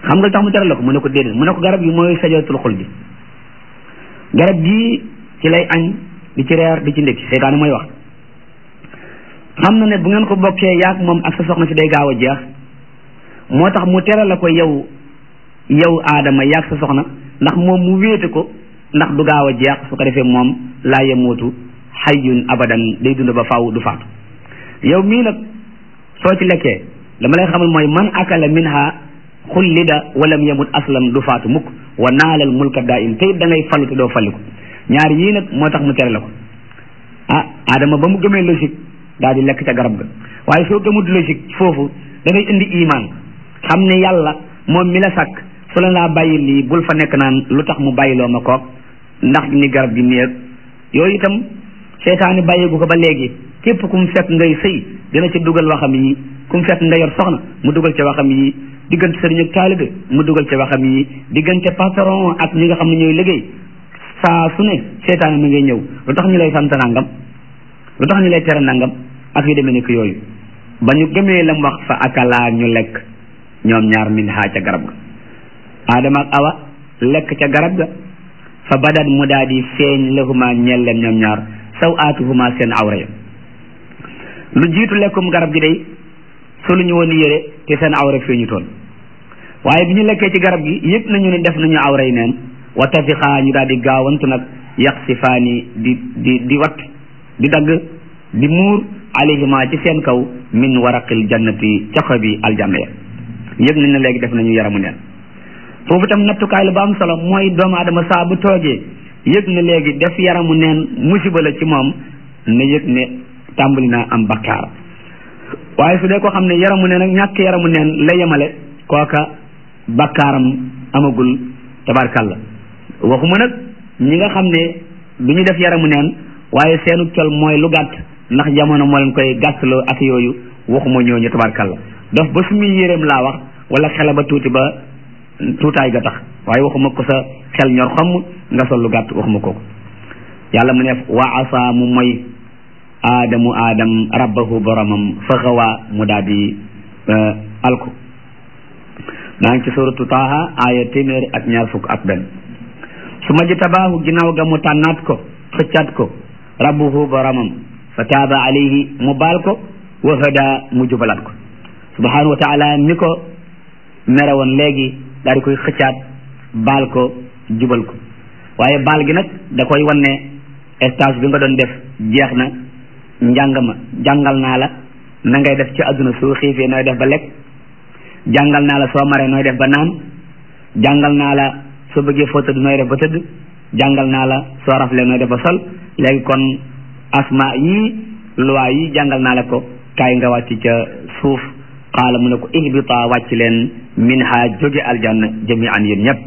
xam nga tax mu tere la ko mu ne ko déedéet mu ne ko garab gi mooy sajaratul xul bi garab gii ci lay añ di ci reer di ci ndékki seytaane mooy wax xam na ne bu ngeen ko bokkee yaag moom ak sa soxna si day gaaw a jeex moo tax mu tere la ko yow yow aadama yaag sa soxna ndax moom mu wéete ko ndax du gaaw a jeex su ko defee moom laa yemootu xayyun abadan day dund ba faaw du faatu yow mii nag soo ci lekkee dama lay xamal mooy man akala minha xullida walam yamut aslam du faatu mukk wa naalal mulka daa im te it da ngay fallu te doo falliku ñaar yii nag moo tax mu tere la ko ah adama ba mu gëmee logique daal di lekk ca garab ga waaye soo gëmut logique foofu da ngay indi iman xam ne yàlla moom mi la sàkk su la laa bàyyi lii bul fa nekk naan lu tax mu bàyyiloo ma koog ndax ni garab gi néeg yooyu itam seytaani bàyyeegu ko ba léegi képp ku mu fekk ngay sëy dina ci dugal waxam yi ku mu fekk nga yor soxna mu dugal ci waxam yi diggante sëriñ ak taalibe mu dugal ci waxam yi diggante patron ak ñi nga xam ne ñooy liggéey saa su ne seytaani mi ngay ñëw lu tax ñu lay sant nangam lu tax ñu lay tere nangam ak yu demee ni ko yooyu ba ñu gëmee lam wax fa akalaa ñu lekk ñoom ñaar min haa ca garab ga aadama ak awa lekk ca garab ga fa badat mu daa di feeñ lahuma ñeel leen ñoom ñaar saw aatuhuma seen awra ya lu jiitu lekkum garab gi day solu ñu woon yére te seen awra feeñu toon waaye bi ñu lekkee ci garab gi yëpp nañu ne def nañu awra yi neen wa tafiqaa ñu daal di gaawantu nag yaqsifaani di di di wat di dagg di muur alayhima ci seen kaw min waraqil jannati ca xobi aljanna ya yëg nañ ne léegi def nañu yaramu neen foofu tam nattukaay la ba am solo mooy doomu adama saa bu toogee yëg ne léegi def yaramu neen musiba la ci moom na yëg ne tàmbali naa am bakkaar waaye su dee ko xam ne yaramu neen ak ñàkk yaramu neen la yemale kooka bakkaaram amagul tabarkalla waxuma nag ñi nga xam ne du ñu def yaramu neen waaye seenu col mooy lu gàtt ndax jamono moo leen koy gàttaloo ak yooyu waxuma ñooñu tabarkalla dof ba su muy yéreem laa wax wala xela ba tuuti ba tuutaay ga tax waaye waxuma ko sa xel ñor xomm nga sol lu gàtt waxuma kooku yàlla mu ne wa asa mu moy aadamu aadam rabbahu boromam fa xawaa mu daal di alku maa ngi ci suratu taaha aaya téeméer ak ñaar fukk ak benn su ma ji tabaahu ginnaaw ga mu tànnaat ko xëccaat ko rabbuhu boromam fa taaba alayhi mu baal ko wa hada mu jubalaat ko subhanahu wa taala mi ko mere woon léegi daal di koy xëccaat baal ko jubal ko waaye baal gi nag da koy wan ne stage bi nga doon def jeex na njàng ma jàngal naa la na ngay def ci àdduna soo xiifee nooy def ba lekk jàngal naa la soo maree nooy def ba naan jàngal naa la soo bëggee foo tëdd nooy def ba tëdd jàngal naa la soo raflee nooy def ba sol léegi kon asma yii loi yi jàngal naa la ko kaay nga wàcc ca suuf qaala mu ne ko ihbita wàcc leen min ha jóge aljanna jami'an yéen ñëpp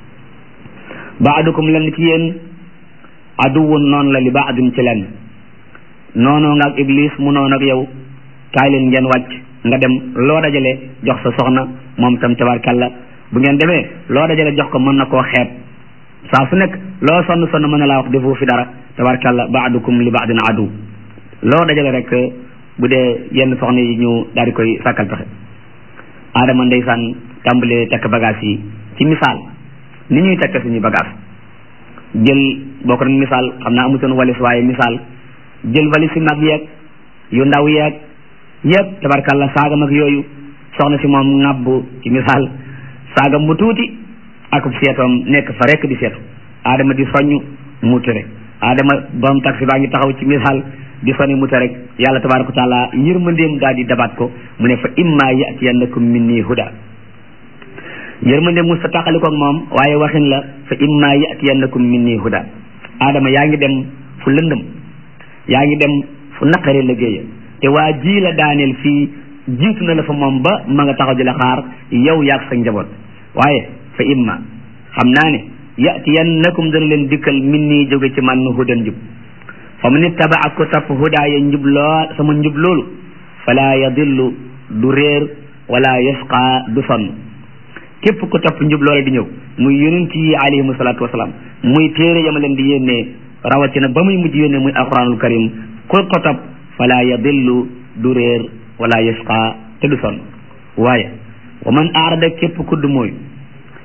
baadukum leen ci yéen aduwun noonu la li baadin ci leen noonoo nga ak iblis mu noonu ak yow kaay leen ngeen wàcc nga dem loo dajale jox sa soxna moom tam tabarkalla bu ngeen demee loo dajale jox ko mën na koo xeeb saa su nekk loo sonn sonn mën na laa wax defu fi dara tabarkalla baadukum li baadin adu loo dajale rek bu dee yenn soxna yi ñu daal di koy sàkkal pexe aadama ndeysaan tàmbalee takk bagage yi ci misaal ni ñuy takk suñuy bagage jël boo ko doon misaal xam naa amu seen walis waaye misaal jël walis si mag yeeg yu ndaw yeeg yëpp tabarkalla saagam ak yooyu soxna si moom ŋàbb ci misaal saagam bu tuuti akub seetoom nekk fa rekk di seetu aadama di soññ mu tere aadama borom taxi baa ngi taxaw ci misaal di soni mu tere rek yàlla tabaraka wa taala yërmandeem daal di dabaat ko mu ne fa imma yatiyannakum minni huda yërmande mu sa tàqalikoog moom waaye waxin la fa imma yatiyannakum minni huda aadama yaa ngi dem fu lëndëm yaa ngi dem fu naqare liggéeya te waa ji la daaneel fii jiitu na la fa moom ba ma nga taxaw di la xaar yow yaag sa njaboot waaye fa imma xam naa ne yatiyannakum dana leen dikkal minni jóge ci man hudan njub fa man ittabaa ko topp hudaaya njub lool sama njub loolu fala yadillu du réer wala yasqa du sonn képp ko topp njub loola di ñëw muy yonent yi alayhimu salaatu wasalaam muy téere yama leen di yónnee rawatina ba muy mujj yónnee muy alquranul karim ko ko topp fala yadillu du réer wala yasqa te du sonn waaye wa man aarada képp kudd mooy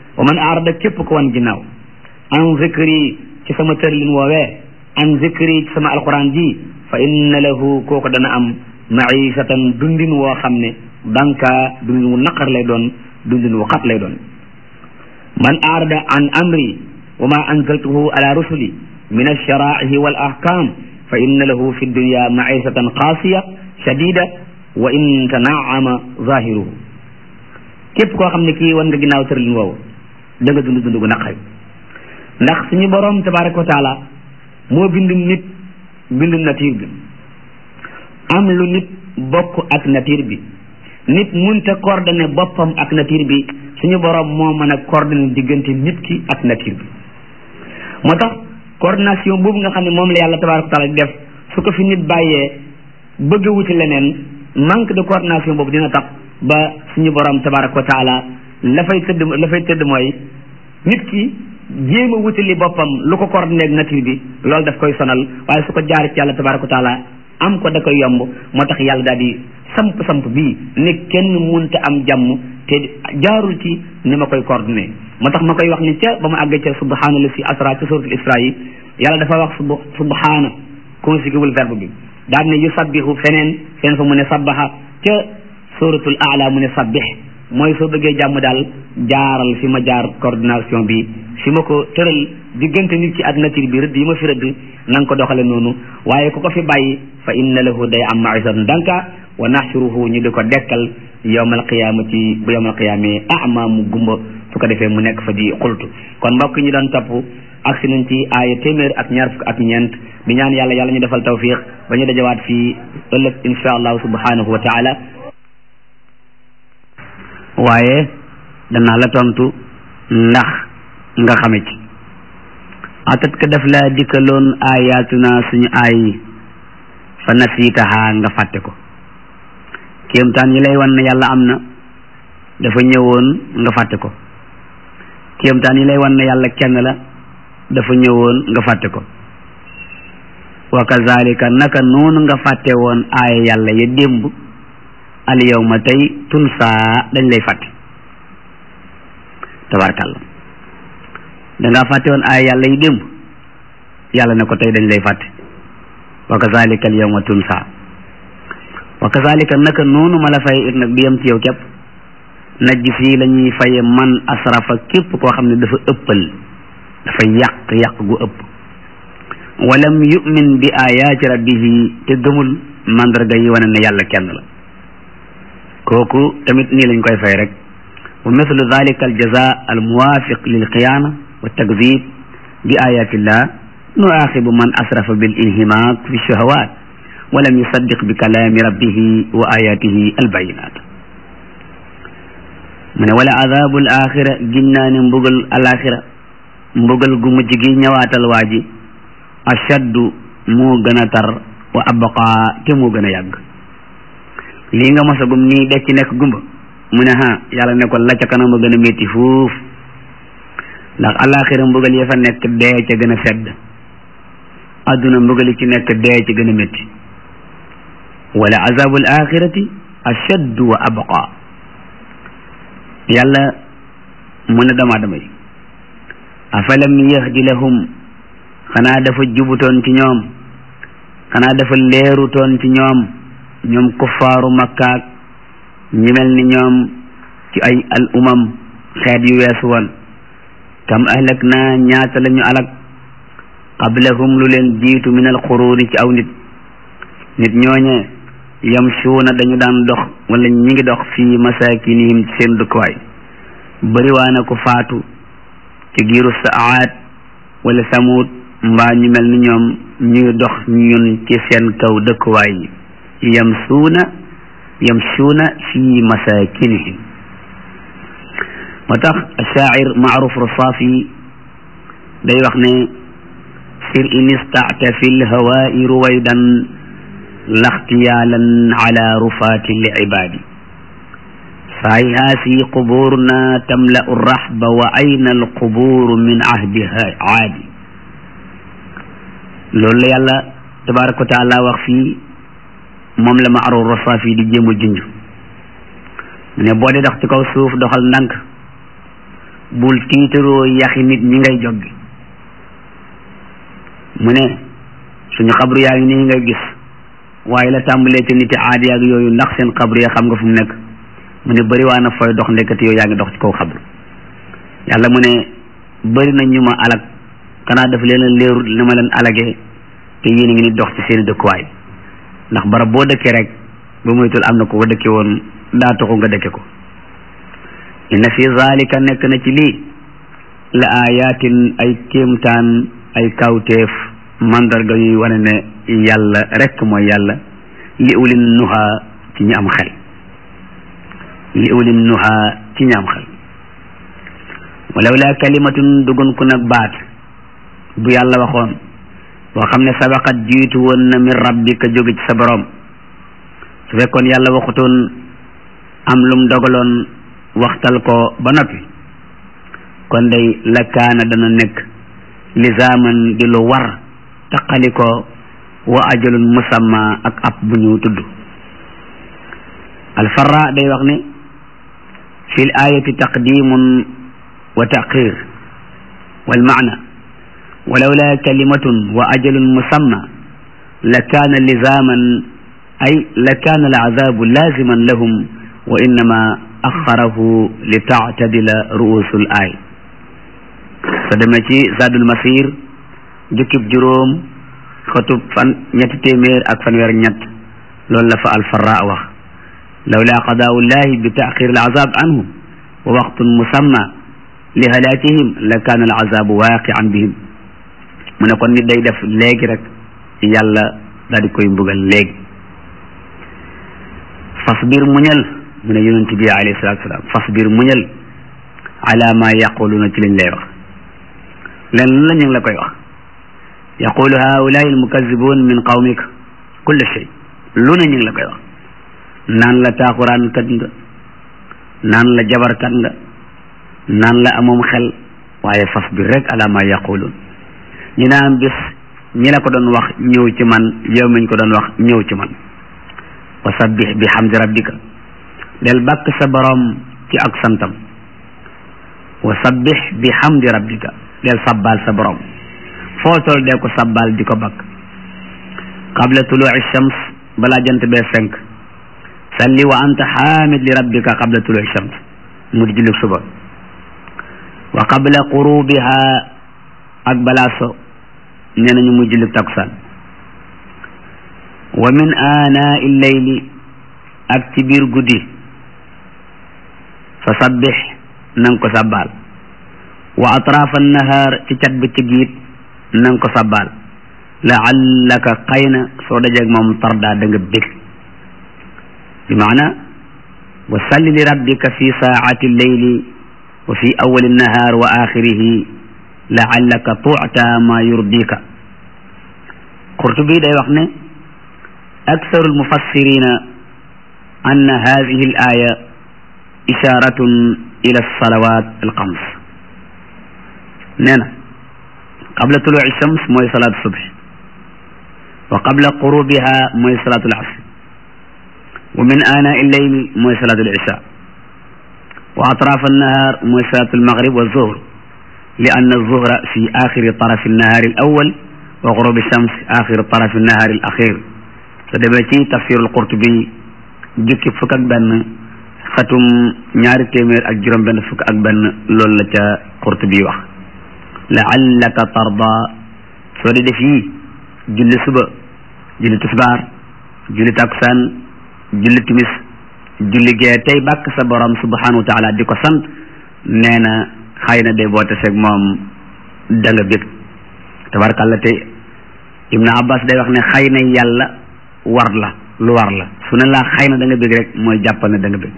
wa man aarada képp ko wan ginnaaw an zikri ci sama tërlin woowee an zikri ci sama alquran ji fa inna lahu kooku dana am maisatan dundin woo xam ne danka dundin wu naqar lay doon dundin wu xat lay doon man aarada an amri wa ma anzaltuhu ala rusuli min alsharaihi wal ahkam fa inna lahu fi dunya maisatan qaasiya shadida wa in tanaama zahiruhu képp koo xam ne kii wan nga ginnaaw tërlin woowu da nga dund dund gu naqari ndax suñu borom tabaraka wa taala moo bind nit bind nature bi am lu nit bokk ak nature bi nit munta coordonné boppam ak nature bi suñu borom moo mën a coordonné diggante nit ki ak nature bi moo tax coordination boobu nga xam ne moom la yàlla tabaraka wa taala di def su ko fi nit bàyyee bëgg a wuti leneen manque de coordination boobu dina tax ba suñu borom tabaraka wa taala la fay tëdd la fay tëdd mooy nit ki jéem a wutali boppam lu ko coordonné ak nature bi loolu daf koy sonal waaye su ko jaar ci yàlla tabaraka wa taala am ko da koy yomb moo tax yàlla daal di samp samp bii ne kenn munta am jàmm te jaarul ci ni ma koy coordonné moo tax ma koy wax ni ca ba ma àggee ca subhaana la si asra ca suratul isra yi yàlla dafa wax sub subhaana conjugué wul verbe bi daal ne yusabbihu feneen feneen fa mu ne sabbaha ca suratul aala mu ne sabbih mooy soo bëggee jàmm daal jaaral fi ma jaar coordination bi fi ma ko tëral diggante nit ci ak nature bi rëdd yi ma fi rëdd na nga ko doxale noonu waaye ku ko fi bàyyi fa inna lahu day am maisatan danka wa nahshuruhu ñu di ko dekkal yawmal qiyamati bu yawmal qiyamee ama mu gumba su ko defee mu nekk fa di xultu kon mbokk ñu doon topp agsi nañ ci aaya téeméer ak ñaar fukk ak ñeent di ñaan yàlla yàlla ñu defal tawfiq ba ñu dajawaat fii ëllëg insha allahu subhanahu wa taala waaye danaa la tontu ndax nga xame ci atat ka def laa dikkaloon ayaatuna suñu aay yi fa nasiitaha nga fàtte ko kéemtaan yi lay wan ne yàlla am na dafa ñëwoon nga fàtte ko kéemtaan yi lay wan ne yàlla kenn la dafa ñëwoon nga fàtte ko wa kazalika naka noonu nga fàtte woon aaya yàlla ya démb al yawma tey tunsaa dañ lay fàtte tabarkàlla dangaa fàtte woon aaya yàlla yi démb yàlla ne ko tey dañ lay fàtte wa kazalika al yawma tunsaa wa kazalika naka noonu ma la fay it nag du yem ci yow képp najji fii la ñuy faye man asrafa képp koo xam ne dafa ëppal dafa yàq yàq gu ëpp walam yu'min bi ayaati rabbihi te gëmul mandarga yi wane ne yàlla kenn la kooku tamit nii lañ koy fay rek wa mithlu dalika al jaza al muwafiq lil xiyaana wa takdib bi ayatillah nuaxibu man asrafa bil inhimak fi shahawat walam yusaddiq bi kalaami rabbihi wa ayatihi al bayinat mu ne wala adabul axira ginnaa ne mbugal alaxira mbugal gu mujj gi ñëwaatal waa ji ashaddu moo gën a tar wa abqa te moo gën a yàgg lii nga mosagum nii de ci nekk gumba mu ne ha yàlla ne ko la ca kanam a gën a métti fuuf ndax alaxira mbugal ya fa nekk dee ca gën a sedd adduna mbugal yi ci nekk dee ca gën a métti wala azabul axirati ashaddu wa abqa yàlla mu ne dama damay afalam yahdi lahum xanaa dafa jubutoon ci ñoom xanaa dafa leerutoon ci ñoom ñoom kuffaaru makkaak ñi mel ni ñoom ci ay al umam xeet yu weesu woon kam ahlak naa ñaata la ñu alak qablahum lu leen jiitu min al xuruuni ci aw nit nit ñooñe yamshuuna dañu daan dox wala ñi ngi dox fii masakinihim ci seen dëkkuwaay bëriwaana ko faatu ci giiru saat wala samut mbaa ñu mel ni ñoom ñuy dox ñun ci seen kaw dëkkuwaay yi yamsuuna yamsuuna fi masakinihim moo tax shaacir maaruf rasaafi day wax ne sir in istacta fi lhawaai ruwaydan laxtiyaalan ala rufaati lcibaadi فهذه قبورنا تملأ الرحب وأين القبور من عهدها عادي loolu la yàlla tabaraka wa taala wax fii moom la ma aru rosa fii di jéem a junj mu ne boo dee dox ci kaw suuf doxal ndànk bul tiitaroo yaxi nit ñi ngay joggi mu ne suñu xabru yaa ngi nii ngay gis waaye la tàmbalee ci niti aadi ak yooyu ndax seen xabru ya xam nga fu mu nekk mu ne bëri waa na fooy dox ndekkati yow yaa ngi dox ci kaw xabru yàlla mu ne bëri na ñu ma alag xanaa daf leen a leerul li ma leen alagee te yéen a ngi ni dox ci seen dëkkuwaay ndax barab boo dëkkee rek ba muytul am na ko ko dëkke woon daa taxu nga dëkke ko inna fi zalika nekk na ci lii la ayatin ay kéemtaan ay kawteef mandarga yuy wane ne yàlla rek mooy yàlla li ulin nuha ci ñi am xel li ulin nuha ci ñi am xel walaw la kalimatun dugun ku nag baat bu yàlla waxoon boo xam ne sabaqat jiitu woon na min rabbika jóge ci sa borom su fekkoon yàlla waxutoon am lum dogaloon waxtal ko ba noppi kon day la kaana dana nekk lisaaman di lu war taqali ko wa ajalun musamma ak ab bu ñu tudd alfarra day wax ne fi l ayati taqdimun wa taqir wal maana ولولا كلمة وأجل مسمى لكان لزاما أي لكان العذاب لازما لهم وإنما أخره لتعتدل رؤوس الآية فدمتي زاد المسير جكب جروم خطب فن نيت تيمير أك فنوير نيت لولا فعل فراء وخ لولا قضاء الله بتأخير العذاب عنهم ووقت مسمى لهلاكهم لكان العذاب واقعا بهم mu ne kon nit day def léegi rek yàlla daal di koy mbugal léegi fasbir muñal mu ne yonent bi alayhi salatu salaam fasbir muñal ala ma yaquluna ci liñ lay wax leen lu la ñu ngi la koy wax yaqulu haulai almukazibun min qawmika kulle shay lu ne ñu ngi la koy wax naan la taaxuraan kat nga naan la jabarkat nga naan la amoom xel waaye fasbir rek ala ma yaqulun ñu naan bis ñi la ko doon wax ñëw ci man yow miñ ko doon wax ñëw ci man wa sabbih bi hamdi rabbika del bàkk sa borom ci ak santam wa sabbih bi hamdi rabbika del sabbal sa borom foo toll dee ko sabbal di ko bakk qabla tulu'i shams balaa jant bee fenk salli wa anta hamid li rabbika qabla tulu'i shams mu di julli suba wa qabla qurubiha ak balaa so nee nañu muy julli takkusaan wa min aanaa illeyli ak ci biir guddi fa sabbix na nga ko sabbaal wa atraaf annahaar ci cat bi ci giit na nga ko sabbaal laallaka xëy na soo dajeeg moom tardaa da nga bég bi maana wa salli li rabbika fi saacati lleyli wa fi awali annahaar wa axirihi laallaka tuuta ma yurdika qurtubi day wax ne aksaru almufassirina anna hadihi al aya isharatun ila alsalawat alxams nee na qabla tuluci shams mooy salaatu subh wa qabla qurubiha mooy salaatu alasr wa min ana illeyli mooy salaatu alisha wa atraaf annahar mooy salaatu almaghrib wa zuhr لأن الظهر في آخر طرف النهار الأول وغروب الشمس آخر طرف النهار الأخير فدبتي تفسير القرطبي جيك فك ak benn xatum ñaari téeméer ak juróom benn fukk ak benn loolu la ca Qurtubi wax laallaka tarda soo di def yii julli suba julli tisbaar julli takusaan julli timis julli gee tey bàkk sa borom subhanahu wa taala di ko sant nee na xëy na de boo taseeg moom da nga bég tabarkàlla te ibnu abbas day wax ne xëy na yàlla war la lu war la su ne laa xëy na da nga bég rek mooy jàppal ne da nga bég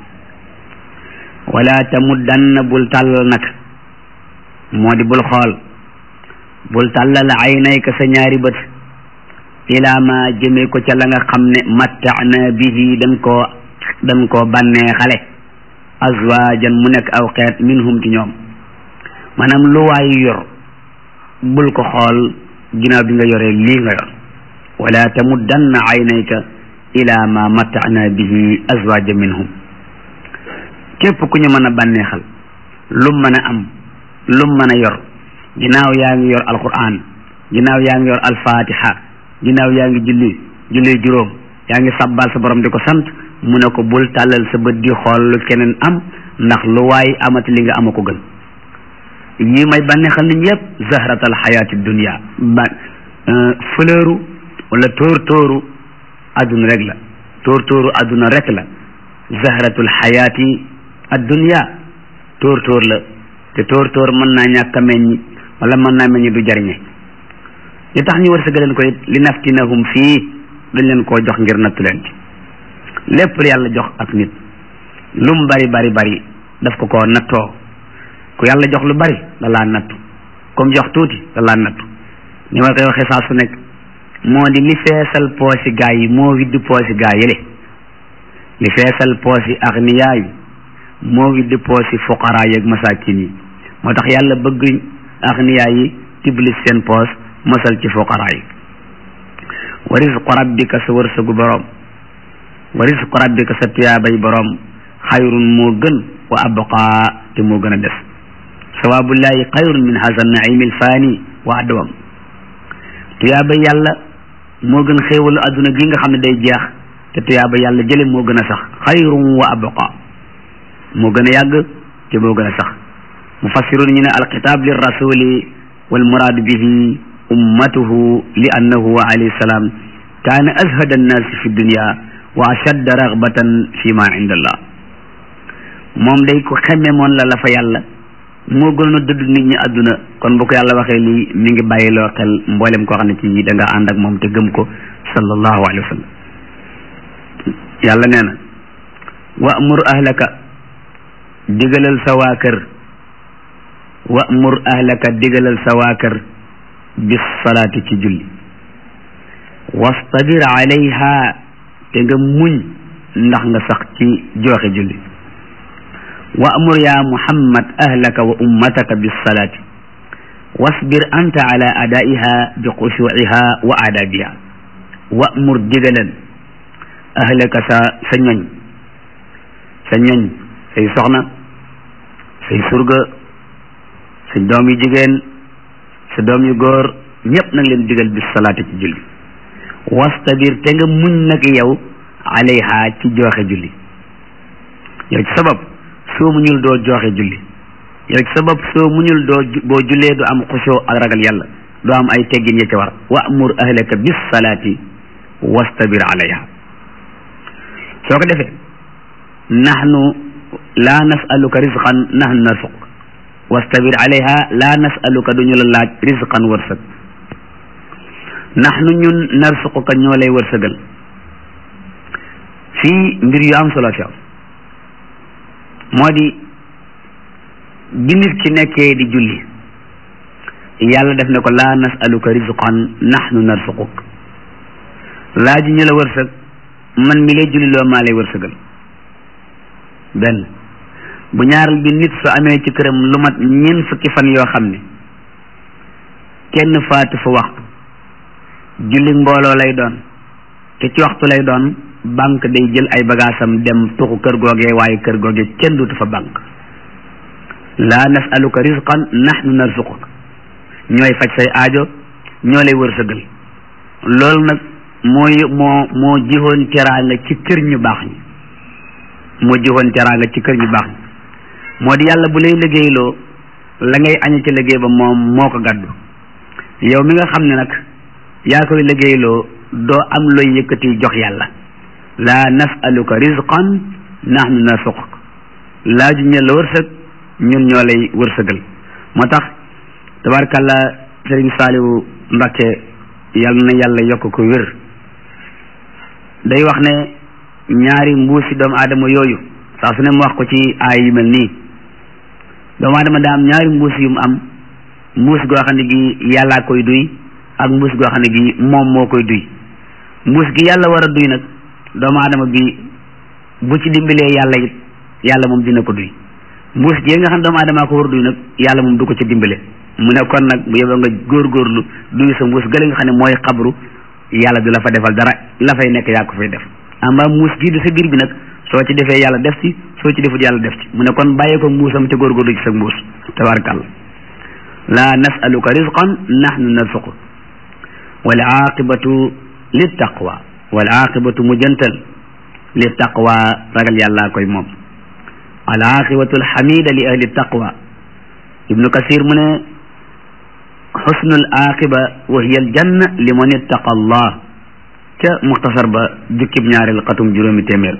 wala tamuddanna bul tàllal nag moo di bul xool bul tàllal aynayka sa ñaari bët ilaa ma jëmee ko ca la nga xam ne mattaana bihi dañ koo dañ koo bànnee xale azwaajan mu nekk aw xeet minhum ci ñoom maanaam lu waay yor bul ko xool ginnaaw bi nga yoree lii nga yor wala tamuddanna aynayka ila ma matta'na bihi azwaja minhum képp ku ñu mën a bànneexal lu mën a am lum mën a yor ginnaaw yaa ngi yor alquran ginnaaw yaa ngi yor alfatiha ginnaaw yaa ngi julli julli juróom yaa ngi sabbal sa borom di ko sant mu ne ko bul tàllal sa bët di xool lu keneen am ndax lu waay amati li nga ama ko gën yi may bànneexal nit yépp zahratal xayaati dunia ba fleuru wala tóor tóoru adduna rek la tóor tóoru adduna rek la zahratul xayaati addunia tóor tóor la te tóor tóor mën naa ñàkk a meññ wala mën naa meññ du jariñe li tax ñu war sa leen ko it li naftinahum fii dañ leen koo jox ngir nattu leen ci lépp lu yàlla jox ak nit lu mu bari bari bari daf ko koo nattoo ku yàlla jox lu bari da laa nattu comme jox tuuti da laa nattu ni ma koy waxee saa su nekk moo di li feesal poosi gaa yi moo widd poosi gaa yële li feesal poosi agniyaa yi moo widd poosi fuqaraa yi ak masaakin yi moo tax yàlla bëgg agniyaa yi tiblis seen poos mosal ci fuqaraa yi wa rizqu rabbika sa wërsëgu boroom wa rizqu rabbika sa tuyaabay boroom xayrun moo gën wa abqaa te moo gën a des sawaabullahi xayrun min haza naimi alfaani wa adwam tuyaaba yàlla moo gën xéewalu adduna gi nga xam ne day jeex te tuyaaba yàlla jële moo gën a sax xayrun wa abqa moo gën a yàgg te moo gën a sax mufassirun ñu ne alxitaab lir rasuli wal muraadu bihi ummatuhu li annahu alayhi salaam kaana azhada annaasi fi dunya wa ashadda ragbatan fi ma inda allah moom day ko xemme moon la la fa yàlla moo gënoon a dëdd nit ñi àdduna kon bu ko yàlla waxee lii mi ngi bàyyiloo xel mboolem koo xam ne ci da nga ànd ak moom te gëm ko sallallahu alayhi wa sallam yàlla nee na wa'mur ahlaka digalal sa waa kër wa'mur ahlaka digalal sa waa kër bis salaati ci julli wastabir alayha te nga muñ ndax nga sax ci joxe julli wa'mur ya muhammad ahlaka wa ummataka bis salaati wasbir anta ala adaiha bi xushuiha wa adabiha wa'mur digalal ahlaka sa sa ñoñ sa ñoñ say soxna say surga sa doom yu jigéen sa doom yu góor ñëpp nag leen digal bis salaati ci julli wastabir te nga muñ nag yow alayha ci joxe julli yow ci sabab soo muñul doo joxe julli yow ci sabab soo muñul doo boo jullee du am xusoo ak ragal yàlla doo am ay teggin ya ca war wa'mur ahlaka bis salaati wastabir alayha soo ko defee nahnu laa nasaluka rizqan nahnu narsuq wastabir alayha laa nasaluka duñu la laaj rizqan wërsëg nahnu ñun narsuquka ñoo lay wërsëgal fii mbir yu am solo fi am moo di bi nit ki nekkee di julli yàlla def ne ko laa nasaluka rizqan nahnu narsuquk laaj ñu la wërsëg man mi lay julli loo maa lay wërsëgal benn bu ñaaral bi nit su amee ci këram lu mat ñeent fukki fan yoo xam ne kenn faatu fa waxtu julli mbooloo lay doon te ci waxtu lay doon banque day jël ay bagaasam dem tuxu kër googee waaye kër googee kenn duutu fa banque laa nasaluka rizqan nahnu narzuquk ñooy faj say aajo ñoo lay wërsëgal loolu nag mooy moo moo jihoon teraanga ci kër ñu baax ñi moo jihoon teraanga ci kër ñu baax ñi moo di yàlla bu lay liggéeyloo la ngay añe ci liggéey ba moom moo ko gàddu yow mi nga xam ne nag yaa koy liggéeyloo doo am looy yëkkati jox yàlla laa nasaluka rizqan nahnu narsuquk laaju ñu la wërsëg ñun ñoo lay wërsëgal moo tax tabarkàlla sëriñ saaliwu mbakke yal na yàlla yokk ko wér day wax ne ñaari mbuusi doomu aadama yooyu saa su ne mu wax ko ci aay yu mel nii doomu aadama daa am ñaari mbuus yu mu am mbuus goo xam ne gi yàllaa koy duy ak mbuus goo xam ne gi moom moo koy duy mbuus gi yàlla war a duy nag doomu aadama bi bu ci dimbalee yàlla it yàlla moom dina ko duy mbuus gi nga xam doomu aadama ko war a duy nag yàlla moom du ko ci dimbale mu ne kon nag bu yeboo nga góorgóorlu duy sa mbuus gële nga xam ne mooy xabru yàlla du la fa defal dara la fay nekk yaa ko fay def amba mbuus gii du sa biir bi nag soo ci defee yàlla def ci soo ci defut yàlla def ci mu ne kon bàyyee ko mbuusam te góorgóorlu ci sa mbuus tabarakàlla laa nasaluka rizqan nahnu narzuqu wal aqibatu lit taqwa wal aqibatu mujjantal lit taqwa ragal yàllaa koy moom al aqibatu alxamida li ahli taqwa ibnu kasir mu ne xusnul aqiba wa hiya aljanna liman ittaqa allah ca muxtasar ba jukkib ñaareel xatum juróomi téeméer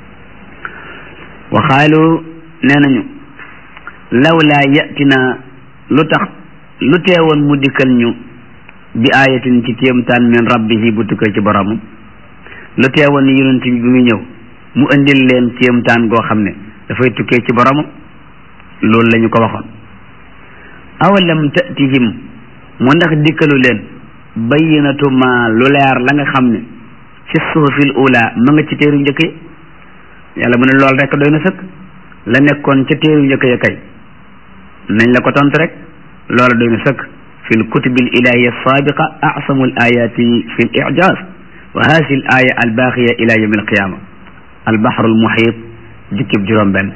wa xaalu nee nañu lawlaa yatina lu tax lu teewoon mu dikkal ñu bi ayatin ci kéemtaan min rabbihi bu tukkee ci boromam lu teewoon ni yonent bi bi muy ñëw mu indil leen kéemtaan goo xam ne dafay tukkee ci boromam loolu la ñu ko waxoon awalam tatihim mu ndax dikkalu leen bayyinatu ma lu leer la nga xam ne fi suhufil ula ma nga ci téeru njëkk yi yàlla mu ne lool rek doy na sëkk la nekkoon ca téeru njëkk ya kay nañ la ko tontu rek loola doy na sëkk fi lkutubi l ilahiya sabiqa asamu l ayati fi l ijaz wa hasi l aya albaqiya ila yawmi alqiyama albahru almuhit jukkib juróom benn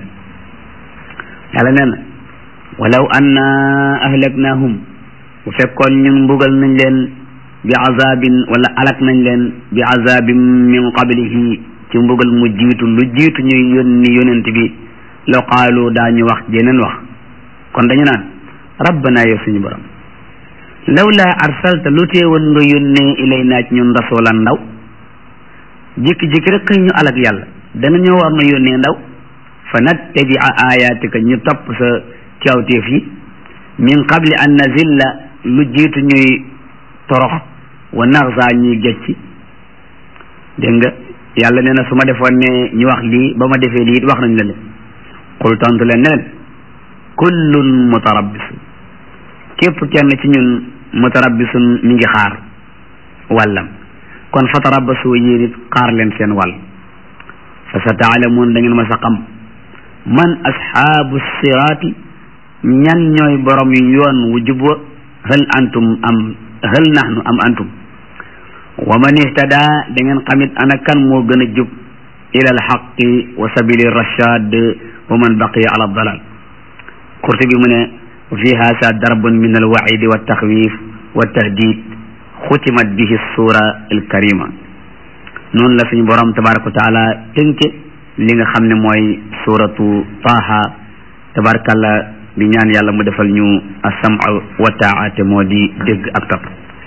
yàlla nee na walaw anna ahlaknahum bu fekkoon ñun mbugal nañ leen bi azabin wala alak nañ leen bi azabin min qablihi ci mbugal mu jiitu lu jiitu ñuy yónni yonent bi la qaalu daañu wax jeneen wax kon dañu naan rabbana yow suñu borom lawla arsalta lu teewoon nga yónnee ilay naaj ñun rasulan ndaw jékki-jékki rek xëy ñu alak yàlla dana ñoo war na yónnee ndaw fa nattabia ayatika ñu topp sa cawteef yi min qabli an nazilla lu jiitu ñuy torox wa naxsa ñuy gecci dégg nga yàlla nee na su ma defoon ne ñu wax lii ba ma defee lii wax nañ la le qul tontu leen ne leen kullun mutarabbisun képp kenn ci ñun mutarabbisun mi ngi xaar wàllam kon fa tarabbasu yéen it xaar leen seen wàll fa sa taalamuun da ngeen ma sa xam man ashaabu siraati ñan ñooy borom yu yoon wu jub wa hal antum am hal nahnu am antum wa man ihtada da ngeen xamit ana kan moo gën a jub ila alxaqi wa sabili rashad wa man baqiya ala dalal Qurtubi mu ne fi haasa darbun min alwaidi wa taxwif wa tahdid xutimat bihi sura alkarima noonu la suñu borom tabaraka wa taala tënke li nga xam ne mooy suratu taha tabarakallah di ñaan yàlla mu defal ñu asama wa taa te moo di dégg ak topp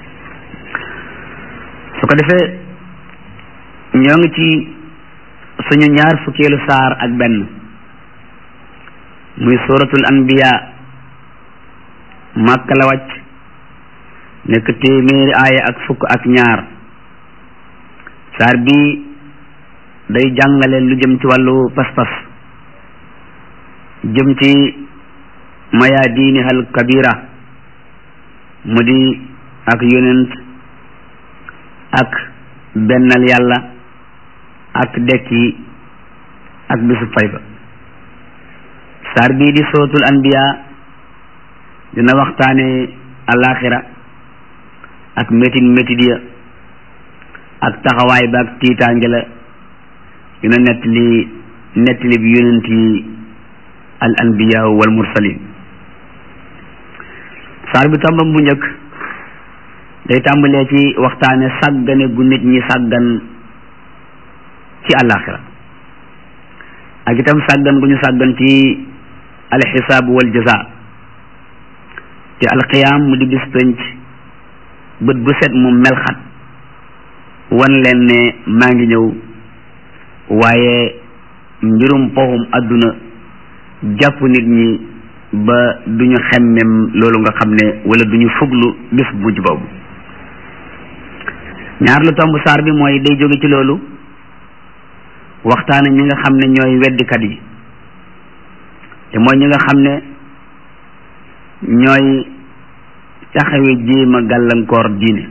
su ko defee ñoo ngi ci suñu ñaar fukkeelu saar ak benn muy suratul anbiya màkka la wàcc nekk téeméeri aaya ak fukk ak ñaar saar bi day jàngale lu jëm ci wàllu pas-pas jëm ci mayaadiini al kabira mu di ak yonent ak bennal yàlla ak dekki ak bisu fay ba saar bii di sootul anbiya dina waxtaane alaxira ak métit métit ya ak taxawaay ba ak tiitaange la dina nettali nettali bi yonent yi al anbiya wal mursalin saar bi tàmbam bu njëkk day tàmbalee ci waxtaane sàggane gu nit ñi sàggan ci àllaaxira ak itam sàggan gu ñu sàggan ci alxisaab wal jaza te alqiyaam mu di bis penc bët bu set mu melxat wan leen ne maa ngi ñëw waaye mbirum poxum àdduna jàpp nit ñi ba duñu xemmem loolu nga xam ne wala duñu fuglu bis bu mujj boobu ñaar lu tomb saar bi mooy day jóge ci loolu waxtaane ñi nga xam ne ñooy weddikat yi te mooy ñi nga xam ne ñooy taxawe jéem a gàllankoor diine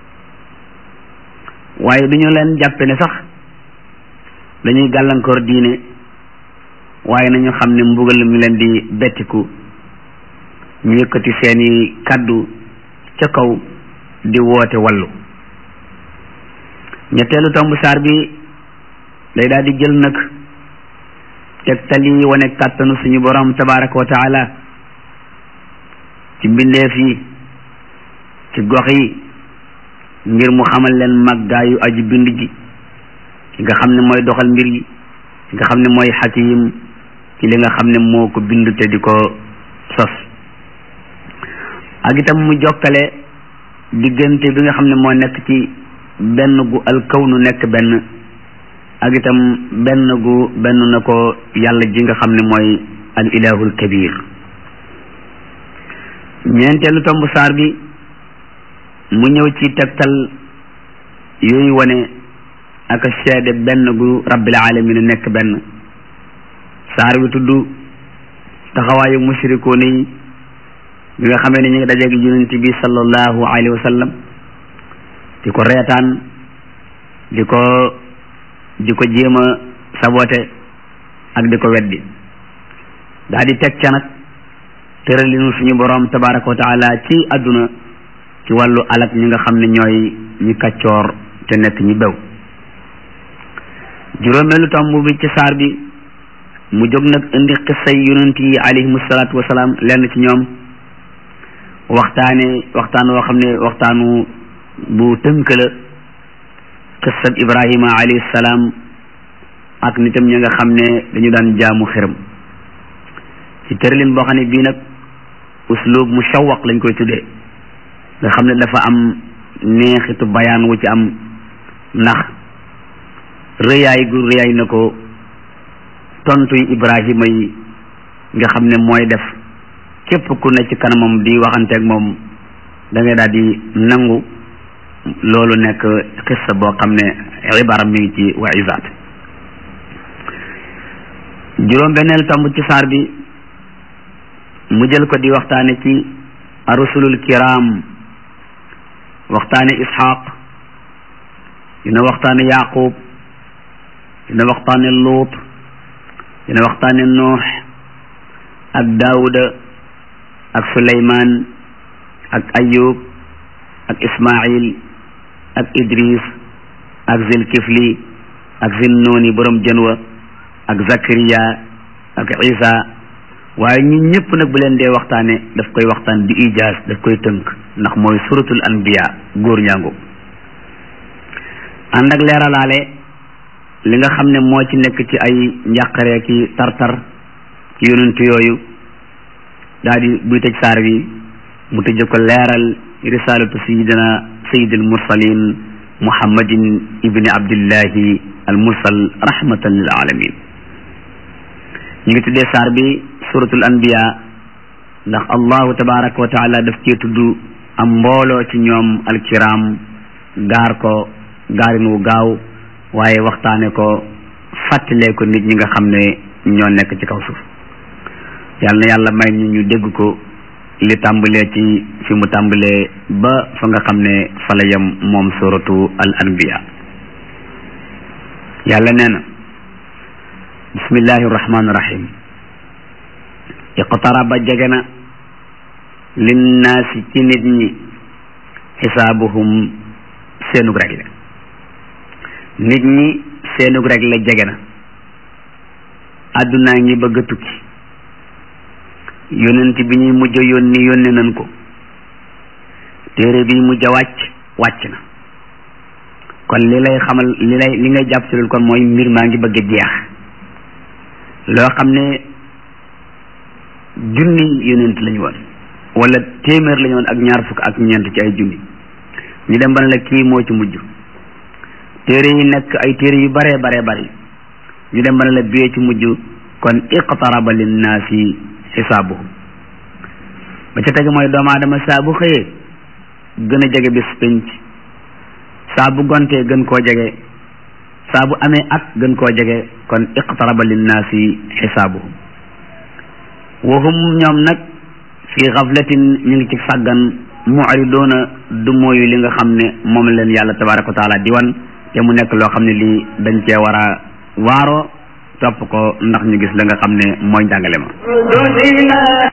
waaye duñu leen jàppe ne sax dañuy gàllankoor diine waaye nañu xam ne mbugal mi leen di bettiku ñu yëkkati seeni kàddu ca kaw di woote wallu ñetteelu tomb saar bi day daal di jël nag tegtal yi wane kàttanu suñu borom tabaraka wa taala ci mbindeef yi ci gox yi ngir mu xamal leen màggaayu aji bind ji ki nga xam ne mooy doxal mbir yi ki nga xam ne mooy xakim ci li nga xam ne moo ko bind te di ko sos ak itam mu jokkale diggante bi nga xam ne moo nekk ci benn gu alkawnu nekk benn ak itam benn gu benn na ko yàlla ji nga xam ne mooy al ilahul kabir ñeenteelu tomb saar bi mu ñëw ci tegtal yooyu wane ak seede benn gu rabbil alamin nekk benn saar bi tudd taxawaayu mushrikoon yi bi nga xamee ne ñu ngi dajeeg yonent bi sallallahu alayhi wa sallam di ko reetaan di ko di ko jéem a sabote ak di ko weddi daa di teg ca nag tëralinu suñu borom tabaraka wa taala ci àdduna ci wàllu alak ñi nga xam ne ñooy ñi kaccoor te nekk ñi bew juróomeelu tomb bi ci saar bi mu jóg nag indi xissay yonent yi alayhimu salaatu wasalaam lenn ci ñoom waxtaane waxtaan woo xam ne waxtaanu bu tënk la xissab ibrahima alayhi salaam ak nitam ñi nga xam ne dañu daan jaamu xërëm ci tëralin boo xam ne bii nag uslub mushawaq lañ koy tuddee nga xam ne dafa am neexitu bayaan wu ci am ndax rëyaay gu rëyaay na ko tontu yi ibrahima yi nga xam ne mooy def képp ku ne ci kanamam di waxanteeg moom da ngay daal di nangu loolu nekk xissa boo xam ne ibaram mi ngi ci wa isaat juróom benneel tomb ci saar bi mu jël ko di waxtaane ci arusulul kiram waxtaane ishaq dina waxtaane yaqub dina waxtaane luut dina waxtaane nuux ak daawuda ak suleymaan ak ayub ak ismail ak idris ak zilkifli ak zinnooni borom jënwa ak zakariya ak isa waaye ñun ñëpp nag bu leen dee waxtaane daf koy waxtaan bi ijaaz daf koy tënk ndax mooy suratul anbiya góor ñaango ànd ak leeralaale li nga xam ne moo ci nekk ci ay njàqare ki tartar ci yonent yooyu daal di buy tëj saar bi mu tëje ko leeral risalatu sayidina sayidil mursalin muhammadin ibni abdillahi al mursal rahmatan lil alamin ñu ngi tuddee saar bi suratul anbiya ndax allahu tabaraka wa taala daf cee tudd am mbooloo ci ñoom alkiram gaar ko gaarin wu gaaw waaye waxtaane ko fàttalee ko nit ñi nga xam ne ñoo nekk ci kaw suuf yàlla na yàlla may ñu ñu dégg ko li tàmbalee ci fi mu tàmbalee ba fa nga xam ne fa la yem moom suratu al anbiya yàlla nee na bismillahi rahmaani rahim iqtaraba jege na linnaasi ci nit ñi xisaabuhum seenug rek la nit ñi seenug rek la jege na àddunaa ngi bëgg a tukki yonent bi ñuy mujj a yónni yónni nañ ko téere bi mujj a wàcc wàcc na kon li lay xamal li lay li ngay jàpp ci loolu kon mooy mbir maa ngi bëgg a jeex loo xam ne junni yonent lañu woon wala téeméer lañu woon ak ñaar fukk ak ñeent ci ay junni ñu dem ba ne la kii moo ci mujj téere yi nekk ay téere yu baree baree bari ñu dem ba ne la bee ci mujj kon iqtaraba linnaasi xisaabuhum ba ca tege mooy doomu aadama saa bu xëyee gën a jege bis penc saa bu gontee gën koo jege saa bu amee at gën koo jege kon iqtaraba linnaasi xisaabuhum wahum ñoom nag fi xaflatin ñu ngi ci sàggan mu'ridoona du mooyu li nga xam ne moom leen yàlla tabaraka wa taala di wan te mu nekk loo xam ne lii dañ cee war a waaroo topp ko ndax ñu gis la nga xam ne mooy njàngale ma